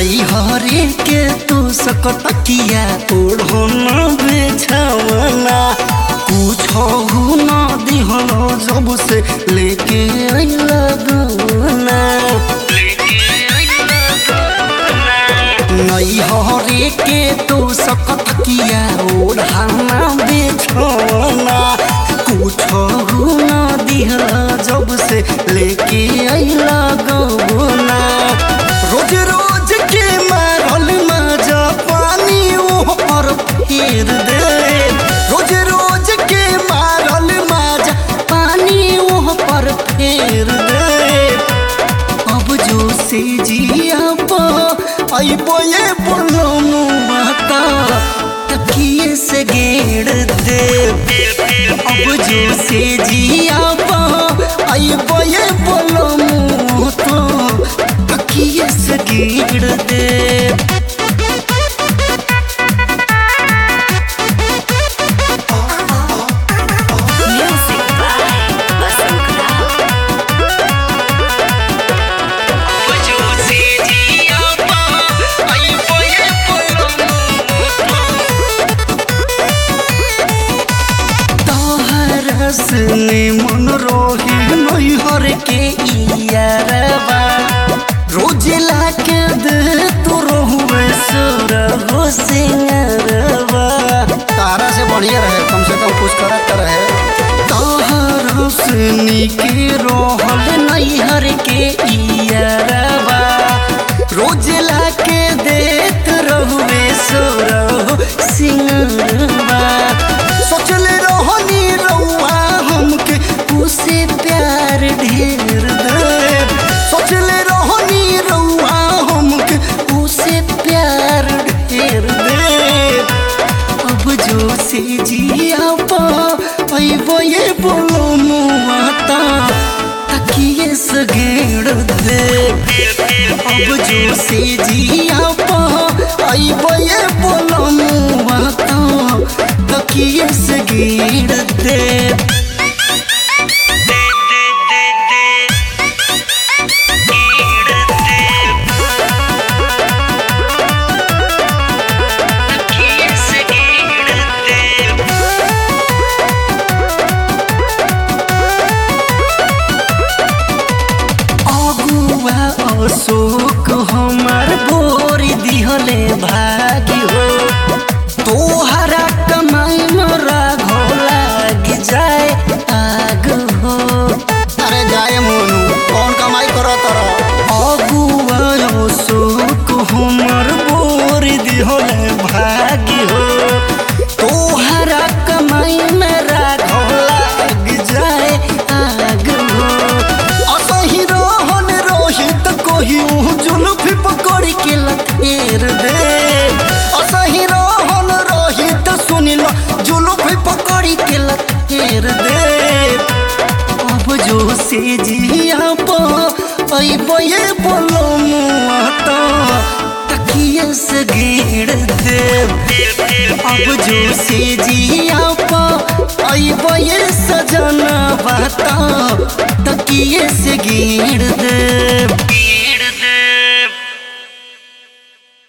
नैहरे के तू सकतकिया ओढ़ना बेछवना कुछ न दिहल जब से लेके अइला गवना नैहरे के तू सकतकिया ओढ़ना बेछवना कुछ न दिहल जब से लेके अइला गवना रोज रोज के मारल मजा पानी ओह पर फेर दे रोज रोज के मारल मजा पानी ओह पर फेर दे अब जो से जिया अबो ये बोलो माता तकिए से गेड़ दे अब जो से जिया अबो ये बोलो तो तकिए से गेड़ दे Music by Vasant Rao. ने मन रोही नैहर के इयारबा रोज लाके दे तो रहुए सुर हो सिंगरबा तारा से बढ़िया रहे कम से कम कुछ करत रहे तोहर सुनी के रोहल नैहर के इयारबा रोज लाके देत रहुए सुर हो सिंगरबा सोचले रोहनी रउआ हमके उसे प्यार ढेर दे सोचले रोहनी रउआ हमके उसे प्यार ढेर दे अब जो से जिया पा अइबो ये बोलो मुआता तकिए से गेड़ दे अब जो से जिया पा अइबो ये बोलो मुआता तकिए से गेड़ दे अगुआ अशोक हमार बोरी दिहले भागी हो तोहरा कमाई मरा घो लाग जाए आग हो अरे जाए मोनू कौन कमाई करो तोरा अगुआ अशोक हमार बोरी दिहले भागी हो तोहरा कमाई मेरा घो लाग जाए आग हो असही रोहन रोहित कोही जुल्फी पकड़ के लथेर दे असही रोहन रोहित सुनिल जुल्फी पकड़ के लथेर दे अब जो से जिया पो अइबो ये बोलो मुआता तकिए से घेर दे अब जो से जिया पो अइबो ये सजना बाता तकिए से घेर दे